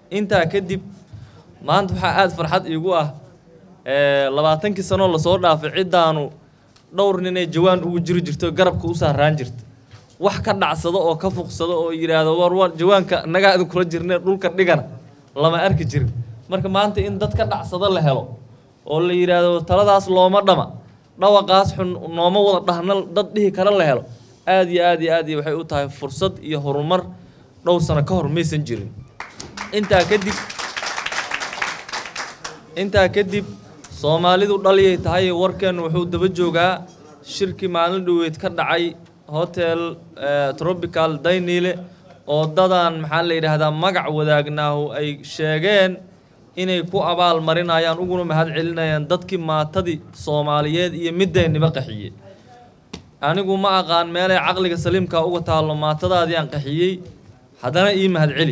intaa kadib maanta waxaa aada farxad iigu ah labaatankii sanoo lasoo dhaafay ciddaanu dhowr ninay jawaan ugu jiri jirto garabka u saaraan jirta wax ka dhacsado oo ka fuqsado oo yidhaahdo war war jawaanka nagaa idinkula jirne dhulka dhigana lama arki jirin marka maanta in dad ka dhacsado la helo oo la yidhaahdo taladaas looma dhama dhawaqaas xun nooma wada dhahna dad dhihi kara la helo aada iyo aad iyo aad iyo waxay u tahay fursad iyo horumar dhowr sano ka hor maysan jirin intaa kadib intaa kadib soomaalidu dhaliyay tahay warkeennu wuxuu daba joogaa shirkii maalin dhoweed ka dhacay hotel tropical daynile oo dadan maxaa la yidhaahdaa magac wadaagnaahu ay sheegeen inay ku abaal marinayaan uguna mahad celinayaan dadkii maatadii soomaaliyeed iyo midayniba qaxiyey anigu ma aqaan meelay caqliga saliimkaa uga taallo maatadaadii aan qaxiyey haddana ii mahad celi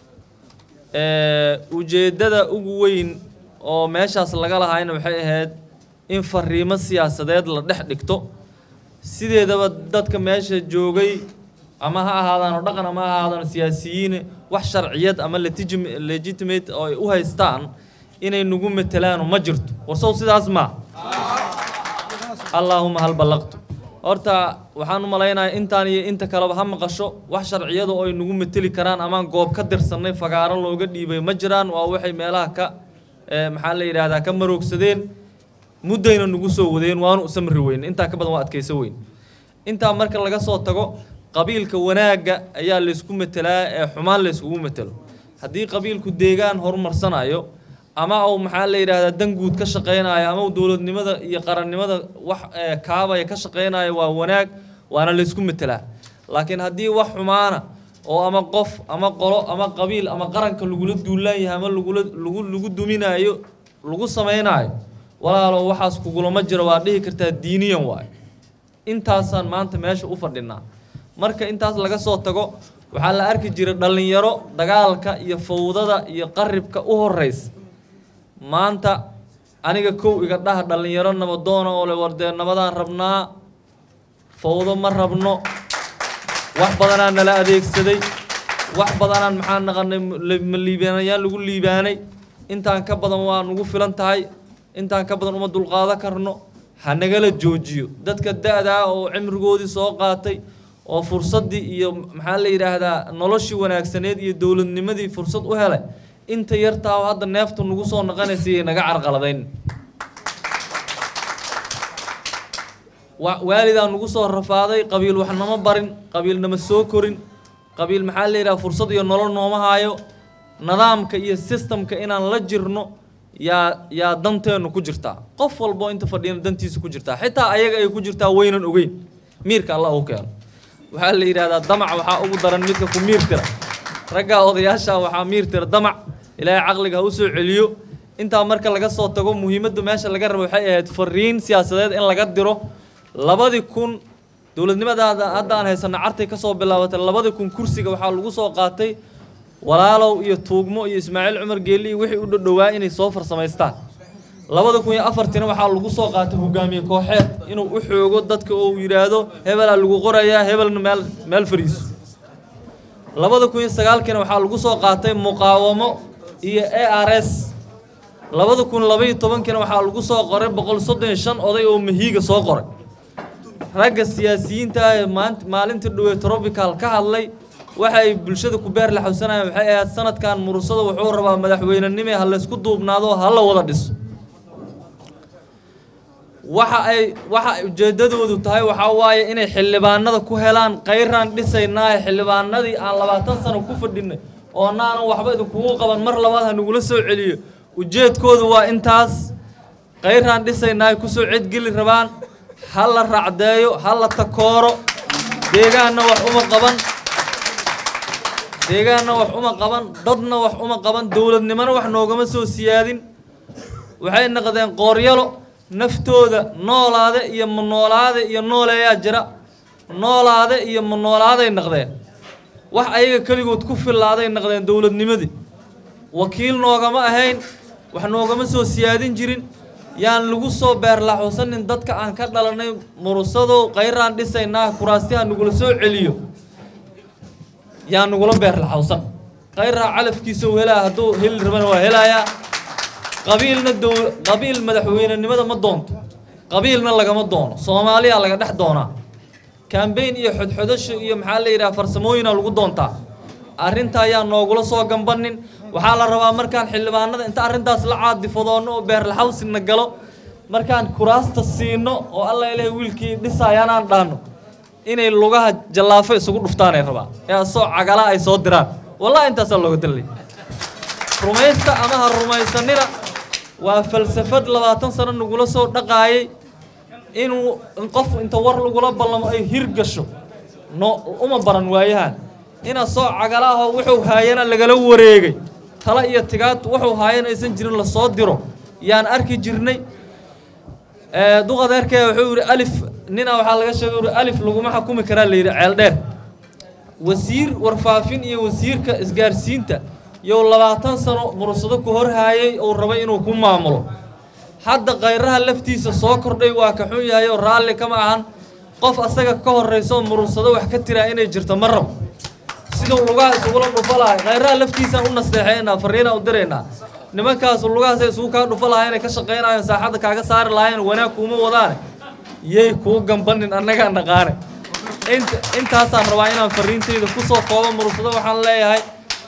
ujeeddada ugu weyn oo meeshaas laga lahayna waxay ahayd in fariimo siyaasadeed la dhex dhigto sideedaba dadka meesha joogay ama ha ahaadaano dhaqan ama ha ahaadaano siyaasiyiin wax sharciyad ama legitimate oo ay u haystaan inay nagu matelaano ma jirto warsow sidaas maa allaahuma hal ballaqtu horta waxaan u malaynayaa intaan iyo inta kaleba ha maqasho wax sharciyada oo ay nagu mateli karaan amaan goob ka dirsannay fagaaro looga dhiibay ma jiraan waa waxay meelaha ka maxaa la yidhaahdaa ka maroogsadeen muddayna nagu soo wadeen waanu samri weyn intaa ka badan waa adkayso weyn intaa marka laga soo tago qabiilka wanaagga ayaa laysku metelaa ee xumaan layskugu metelo haddii qabiilku deegaan horumarsanayo ama uu maxaa la yidhaahdaa dan guud ka shaqaynayo ama uu dowladnimada iyo qarannimada wax kaabaya ka shaqaynayo waa wanaag waana laysku metelaa laakiin haddii wax xumaana oo ama qof ama qolo ama qabiil ama qaranka lagula duulaan yahay ama lagula lagu lagu duminaayo lagu samaynayo walaalo waxaas kugulama jiro waa dhihi kartaa diiniyan waayo intaasaan maanta meesha u fadhinaa marka intaas laga soo tago waxaa la arki jiray dhallinyaro dagaalka iyo fawdada iyo qaribka u horeysa maanta aniga kow iga dhaha dhallinyaro nabadoona oo le wardee nabadaan rabnaa fawdo ma rabno wax badanaa nala adeegsaday wax badanaan maxaa naqanay ma liibaanayaan lagu liibaanay intaan ka badan waa nugu filan tahay intaan ka badan uma dulqaado karno ha nagala joojiyo dadka da-daa oo cimrigoodii soo qaatay oo fursaddii iyo maxaa la yidhaahdaa noloshii wanaagsaneed iyo dowladnimadii fursad u helay inta yartaa oo hadda neeftu nagu soo naqanaysa iyay naga carqaladayn waalidaa nagu soo rafaaday qabiil wax nama barin qabiil nama soo korin qabiil maxaa la yidhaha fursad iyo nolol nooma haayo nidaamka iyo sistamka inaan la jirno yaa yaa danteennu ku jirtaa qof walbo inta fadhiyana dantiisa ku jirtaa xitaa ayaga ay ku jirtaa waynan ogeyn miirka allah u keeno waxaa la yidhahdaa damac waxaa ugu daran midka ku miir tira raggaa odayaasha waxaa miir tira damac ilaahay caqliga ha u soo celiyo intaa marka laga soo tago muhiimadda meesha laga rabo waxay ahayd fariin siyaasadeed in laga diro labadii kun dowladnimadaada hadda aan haysano cartay ka soo bilaabatay labadii kun kursiga waxaa lagu soo qaatay walaalow iyo tuugmo iyo ismaaciil cumar geeli iyo wixii u dhodhowaa inay soo farsamaystaan labada kun iyo afartina waxaa lagu soo qaatay hogaamiye kooxeed inuu u xoogo dadka oo yidhaahdo hebelaa lagu qorayaa hebelna meel meel fariiso labada kun iyo sagaalkiina waxaa lagu soo qaatay muqaawamo iyo a r s labada kun labaiyo tobankiina waxaa lagu soo qoray boqol soddon iyo shan oday oo mahiiga soo qoray ragga siyaasiyiinta ah ee maant maalintii dhowey tropical ka hadlay waxa ay bulshada ku beer laxawsanayaan waxay ahayd sanadkan murursada wuxuu rabaa madaxweynenime ha laysku duubnaado ha la wada dhiso waxa ay waxa ujeeddadoodu tahay waxaa waaye inay xildhibaanada ku helaan kayraan dhisaynaahe xildhibaanadii aan labaatan sano ku fadhinay oo naanan waxba idinkugu qaban mar labaad ha nagula soo celiyo ujeedkoodu waa intaas kayraan dhisaynaahe kusoo cedgeli rabaan ha la racdeeyo ha la takooro deegaanna wax uma qaban deegaanna wax uma qaban dadna wax uma qaban dowladnimona wax noogama soo siyaadin waxay naqdeen qooryalo naftooda noolaade iyo ma noolaade iyo nooleeyaa jira noolaade iyo ma noolaaday naqdeen wax ayaga keligood ku fillaaday naqdeen dowladnimadii wakiil noogama ahayn wax noogama soo siyaadin jirin yaan lagu soo beerlaxusanin dadka aan ka dhalanay murusadow kayraan dhisaynaa kuraastiha nagula soo celiyo yaan nagula beerlaxawsan khayraa calafkiisa uu helaya hadduu heli rabana waa helayaa qabiilna dow qabiil madaxweynenimada ma doonto qabiilna lagama doono soomaaliya laga dhex doonaa kambayn iyo xodxodasho iyo maxaa la yidhaha farsamooyina lagu doontaa arrinta ayaa noogula soo gambanin waxaa la rabaa markaan xildhibaanada inta arrintaas la caadifadoonno oo beerlaxawsina galo markaan kuraasta siino oo alla ilahay wiilkii dhisayaan aan dhaano inay lugaha jallaafo isugu dhuftaanay rabaa ee asoo cagala ay soo diraan wallahi intaasaa looga dalay rumaysta ama ha rumaysanina waa falsafad labaatan sano nagula soo dhaqaayay inuu in qof inta war lagula ballamo ay hirgasho no uma baran waayahan ina soo cagalaho wuxuu haayana lagala wareegay tala iyo tigaad wuxuu haayana aysan jirin lasoo diro yaan arki jirnay duqadeerkee wuxuu yidhi alif nina waxaa laga sheegay yidhi alif laguma xukumi karaa la yidhi ceel dheer wasiir warfaafin iyo wasiirka isgaarsiinta yow labaatan sano mursado ku horhaayay uu rabay inuu ku maamulo hadda khayraha laftiisa soo kordhay waa ka xun yahay oo raalli kama ahan qof asaga ka horrayso mursado wax ka tiraa inay jirto ma rabo siduu lugaha isugula dhufa lahay khayraha laftiisaan u nasteexaynaa fariinaan u diraynaa nimankaas lugahaasay isugu kaa dhufa lahay inay ka shaqaynayaan saaxadda kaaga saari lahayn wanaag kuuma wadaane yay kuu gambanin annagaa naqaane int intaasaan rabaa inaan fariintayda ku soo koobo mursado waxaan leeyahay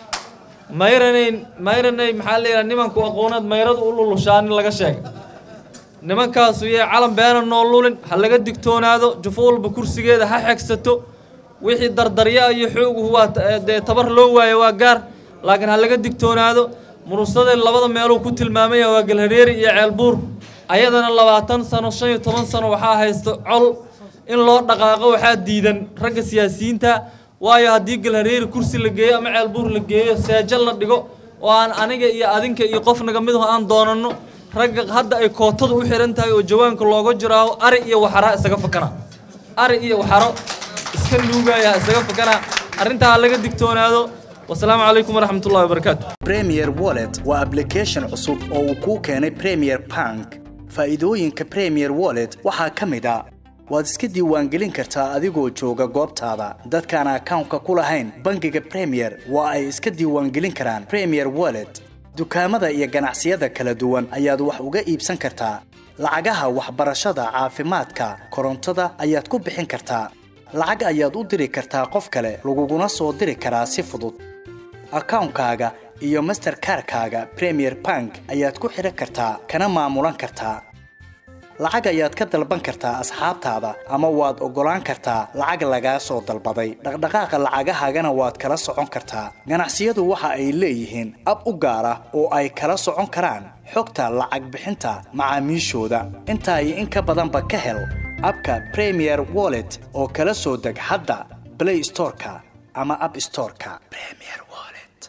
mayranay mayranay maxaa la yidhaha nimanku aqooneed mayradu u lulushaanin laga sheegay nimankaasu yay calan beena noo lulin ha laga digtoonaado jufo walba kursigeeda ha xegsato wixii dardarya iyo xooguhu waa dee tabar loo waayo waa gaar laakiin ha laga digtoonaado murusadee labada meeluu ku tilmaamaya waa galhareeri iyo ceelbuur ayadana labaatan sano shan iyo toban sano waxaa haysta col in loo dhaqaaqo waxaa diidan ragga siyaasiyiinta waayo haddii galhareeri kursi la geeyo ama ceelbuur la geeyo seejo la dhigo oo aan aniga iyo adinka iyo qofnaga midaho aan doonanno ragga hadda ay kootadu u xihan tahay oo jawaanka looga jiraaho ari iyo waxaraa isaga fakana ari iyo waxaro iska nuugaya isaga fakana arrintaa ha laga digtoonaado wasalaamu calaykum waraxmat ullahi wabarakaatu premier wallet waa application cusub oo uu kuu keenay premier bank faa'iidooyinka premier wallet waxaa ka mid a waad iska diiwaangelin kartaa adigoo jooga goobtaada dadkaan akawnka ku lahayn bangiga premier waa ay iska diiwaangelin karaan premier wallet dukaamada iyo ganacsiyada kala duwan ayaad wax uga iibsan kartaa lacagaha waxbarashada caafimaadka korontada ayaad ku bixin kartaa lacag ayaad u diri kartaa qof kale laguguna soo diri karaa si fudud akawnkaaga iyo masterkarkaaga premier bank ayaad ku xidhan kartaa kana maamulan kartaa lacag ayaad ka dalban kartaa asxaabtaada ama waad oggolaan kartaa lacag lagaa soo dalbaday dhaqdhaqaaqa lacagahaagana waad kala socon kartaa ganacsiyadu waxa ay leeyihiin ab u gaar ah oo ay kala socon karaan xogta lacag bixinta macaamiishooda intaa iyo in ka badanba ka hel abka premier wallet oo kala soo deg hadda blay storeka ama ab storeka